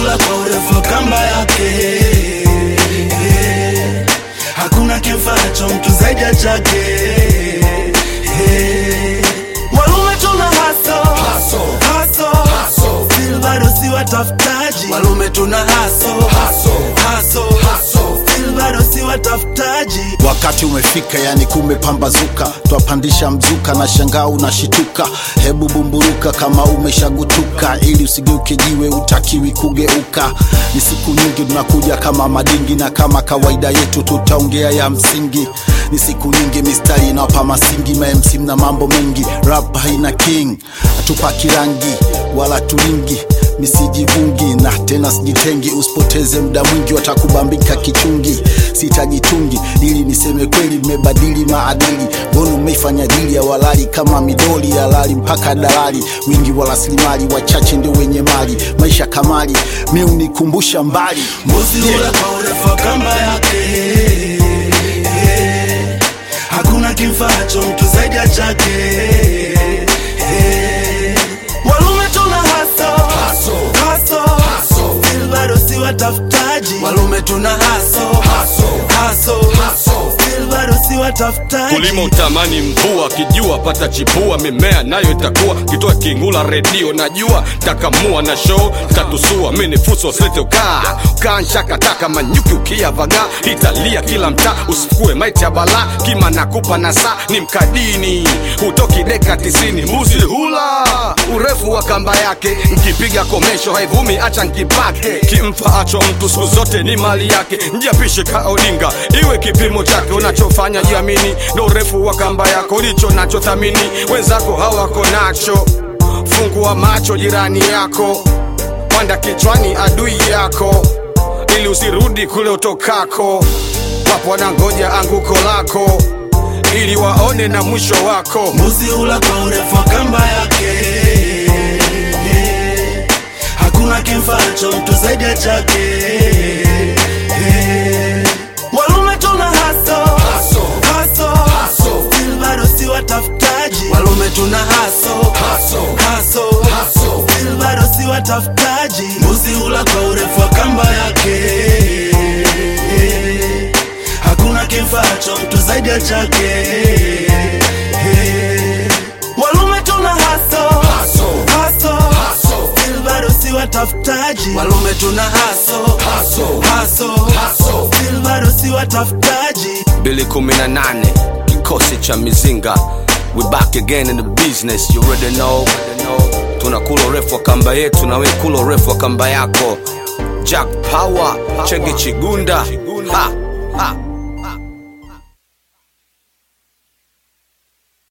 hula kwa urefu wa kamba yake Eh, hakuna kimfaacho mtu zaidi ya chake Eh, walume tuna haso haso still bado si watafutaji walume tuna haso haso still bado si watafutaji wakati umefika yani kumepambazuka twapandisha mzuka na shangaa unashituka hebu bumburuka kama umeshagutuka ili usigeuke jiwe utakiwi kugeuka ni siku nyingi tunakuja kama madingi na kama kawaida yetu tutaongea ya msingi ni siku nyingi mistari inawapa masingi mamc na mambo mengi rap haina king hatupaki rangi wala tulingi misijivungi na tena sijitengi usipoteze muda mwingi watakubambika kichungi sitajitungi ili niseme kweli mmebadili maadili mbona umeifanya dili ya walali kama midoli ya lali mpaka dalali wingi wa rasilimali wachache ndio wenye mali maisha kamali mi unikumbusha mbali mbuzi hula kwa urefu wa kamba yake Eh, hakuna kimfaacho mtu zaidi ya chake Eh, walume tuna haso haso still bado si watafutaji walume tuna haso haso still bado si watafutaji kulima utamani mvua kijua pata chipua mimea nayo itakuwa kitoa kingula redio najua takamua na show tatusua mini fuso slete ukaa ukaa nshakataka manyuki ukiyavaga italia kila mtaa usikue maiti ya bala kima nakupa na saa ni mkadini hutoki deka tisini mbuzi hula urefu wa kamba yake nkipiga komesho haivumi acha nkipake kimfa acho mtu siku zote ni mali yake njiapishe ka odinga iwe kipimo chake unachofanya jiamini ndo urefu wa kamba yako ndicho nachothamini wenzako hawako nacho fungua macho jirani yako panda kichwani adui yako ili usirudi kule utokako wapo wanangoja anguko lako ili waone na mwisho wako mbuzi hula kwa urefu wa kamba yake Eh, hakuna kimfaacho mtu zaidi ya chake Eh, walume tuna haso haso still bado si watafutaji walume tuna haso haso still bado si watafutaji mbuzi hula kwa urefu wa kamba yake Eh, hakuna kimfaacho mtu zaidi ya chake Eh, walume tuna haso haso still bado si watafutaji walume tuna haso haso still bado si watafutaji bili kumi na nane kikosi cha mizinga we back again in the business you already know tunakula urefu wa kamba yetu na we kula urefu wa kamba yako jack power chenge chigunda ha, ha.